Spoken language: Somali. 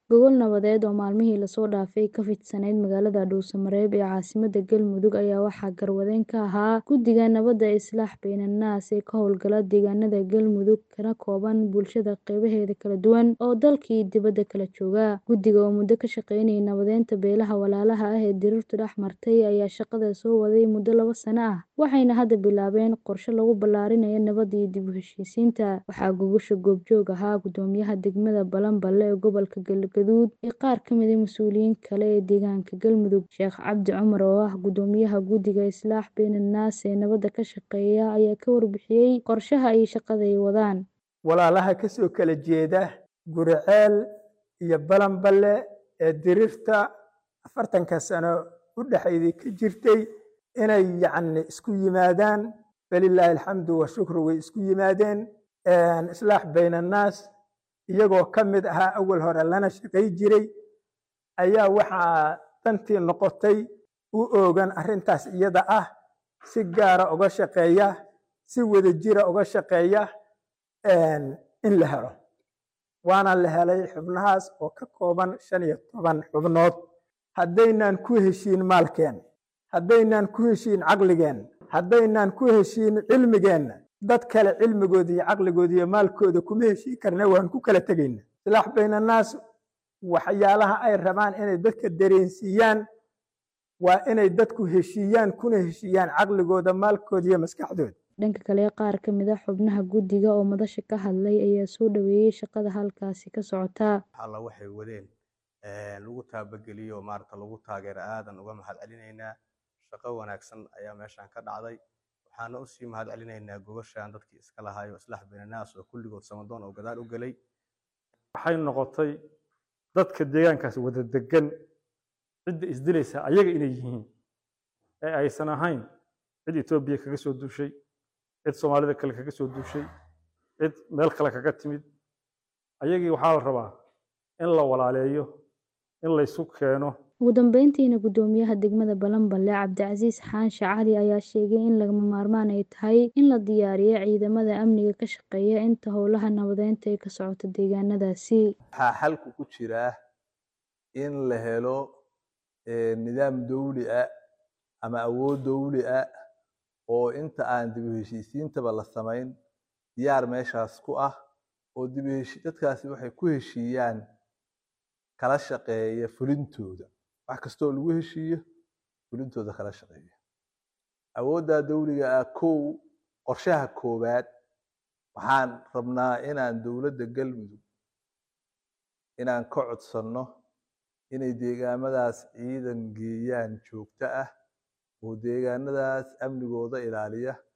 Gogol nabadeed oo maalmihii la soo dhaafay ka fidsanayd magaalada Dhuuso-Mareeb ee caasimadda Galmudug ayaa waxaa garwadeen ka ahaa Guddiga Nabadda Islaax Beynanaas ee ka howlgala deegaanada Galmudug kana kooban bulshada qeybaheeda kala duwan oo dalka iyo dibadda kala jooga. Guddiga oo muddo ka shaqeynayay nabadeynta beelaha walaalaha ah ee dirirtu dhex martay ayaa shaqada soo waday muddo laba sano ah, waxayna hadda bilaabeen qorshe lagu ballaarinayo nabadda iyo dib u heshiisiinta. Waxaa gogosha goobjoog ahaa Guddoomiyaha degmada Balanbale ee gobolka Galgaduud iyo qaar ka mid ah mas'uuliyiin kale ee deegaanka Galmudug. Sheekh Cabdi Cumar oo ah Guddoomiyaha Guddiga Islaax Beynanaas ee nabadda ka shaqeeya ayaa ka warbixiyay qorshaha iyo shaqada ay wadaan. walaalaha ka soo kala jeeda Guriceel iyo Balanbale ee dirirta afartanka sano u dhexeydii ka jirtay inay yacni isku yimaadaan falilaahi alxamdu washukru way isku yimaadeen islaax beynannaas iyagoo ka mid ahaa awal hore lana shaqay jiray ayaa waxaa dantii noqotay u oogan arrintaas iyada ah si gaara uga shaqeeya si wadajira uga shaqeeya in la helo waana la helay xubnahaas oo ka kooban shan iyo toban xubnood haddaynaan ku heshiin maalkeen haddaynaan ku heshiin caqligeen haddaynaan ku heshiin cilmigeenna dad kale cilmigooda iyo caqligooda iyo maalkooda kuma heshiin karna waan ku kala tegayna islaax beynannaas waxyaalaha ay rabaan inay dadka dareensiiyaan waa inay dadku heshiiyaan kuna heshiiyaan caqligooda maalkooda iyo maskaxdooda dhanka kale qaar ka mid ah xubnaha guddiga oo madasha ka hadlay ayaa soo dhaweeyey shaqada halkaasi ka socota alla waxay wadeen lagu taabageliyo maarata lagu taageero aadan uga mahad celinaynaa shaqo wanaagsan ayaa meeshan ka dhacday waxaana usii mahad celinaynaa gogoshan dadkii iska lahaayo islaax beynanaas oo kulligood samadoon oo gadaal u gelay waxay noqotay dadka deegaankaas wada degan cidda isdilaysa ayaga inay yihiin ee aysan ahayn cid etoobiya kaga soo duushay cid soomaalida kale kaga soo duushay cid meel kale kaga timid ayagii waxaa la rabaa in la walaaleeyo in laysu keeno ugu dambeyntiina guddoomiyaha degmada balanbale cabdicasiis xaanshe cali ayaa sheegay in lagama maarmaan ay tahay in la diyaariyo ciidamada amniga ka shaqeeya inta howlaha nabadeynta ay ka socoto deegaanadaasi waxaa xalku ku jiraa in la helo nidaam dawli ah ama awood dawli ah oo inta aan dib u heshiisiintaba la samayn diyaar meeshaas ku ah oo dib u heshi dadkaasi waxay ku heshiiyaan kala shaqeeya fulintooda wax kastoo lagu heshiiyo fulintooda kala shaqeeya awooddaa dawliga ah kow qorshaha koowaad waxaan rabnaa inaan dowladda galmudug inaan ka codsanno inay deegaamadaas ciidan geeyaan joogto ah oo deegaanadaas amnigooda ilaaliya